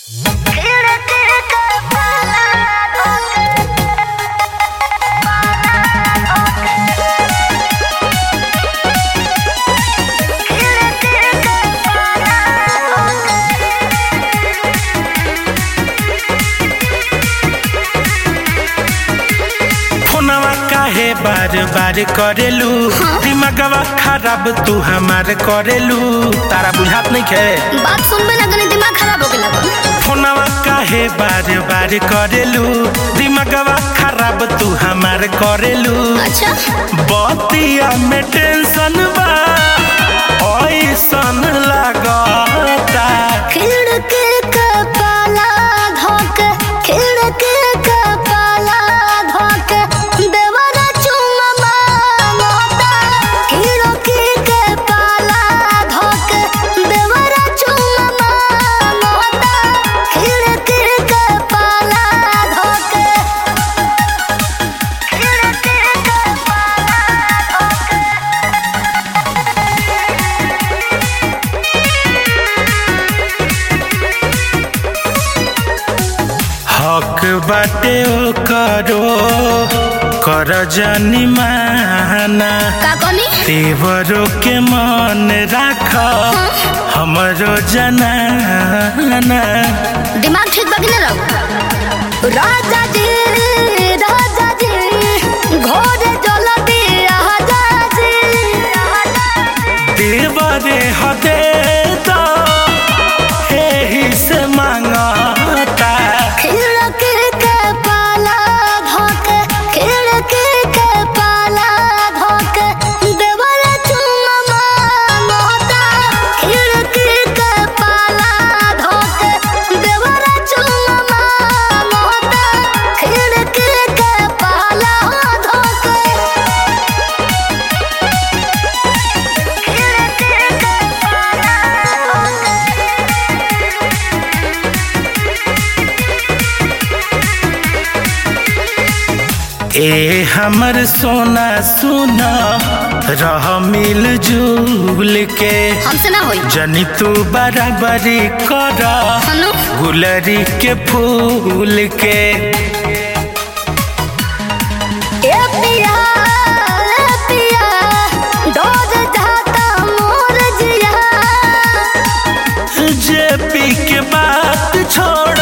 फोनवा काहे बार बार करेलू दिमागवा खराब तू हमार करेलू तारा बुझात नहीं खे बात सुनबे ना तनी दिमाग खराब हो गेला बा। फोनवा काहे बार बार करेलू दिमागवा खराब तू हमार करेलू अच्छा बतिया में टेंशन बा ऐसन लागता खिड़की के पाला धोक खिड़की के पाला धोक देवरा चुम्मा मांगता खिड़की के पाला धोक देवरा चुम्मा मांगता खिड़की के पाला धोक खिड़की के पाला धोक हक बाटे ओ करो कर जानी माना का कहनी तेवरों के मन राख हमरो जनाना दिमाग ठीक बाकी ना रहो राजा जी राजा जी घोड़े जल दिया जी देवरे हदे तो एही से मांगता खिड़की के पाला धोक खिड़की के पाला धोक देवल चुम्मा मांगता खिड़की के पाला धोक देवल चुम्मा मांगता खिड़की के पाला धोक ए हमर सोना सुना रह मिल जुल के हमसे ना होई जनी तू बराबरी कर हनु गुलरी के फूल के ए पिया ए पिया डोज जाता मोर जिया जे पी के बात छोड़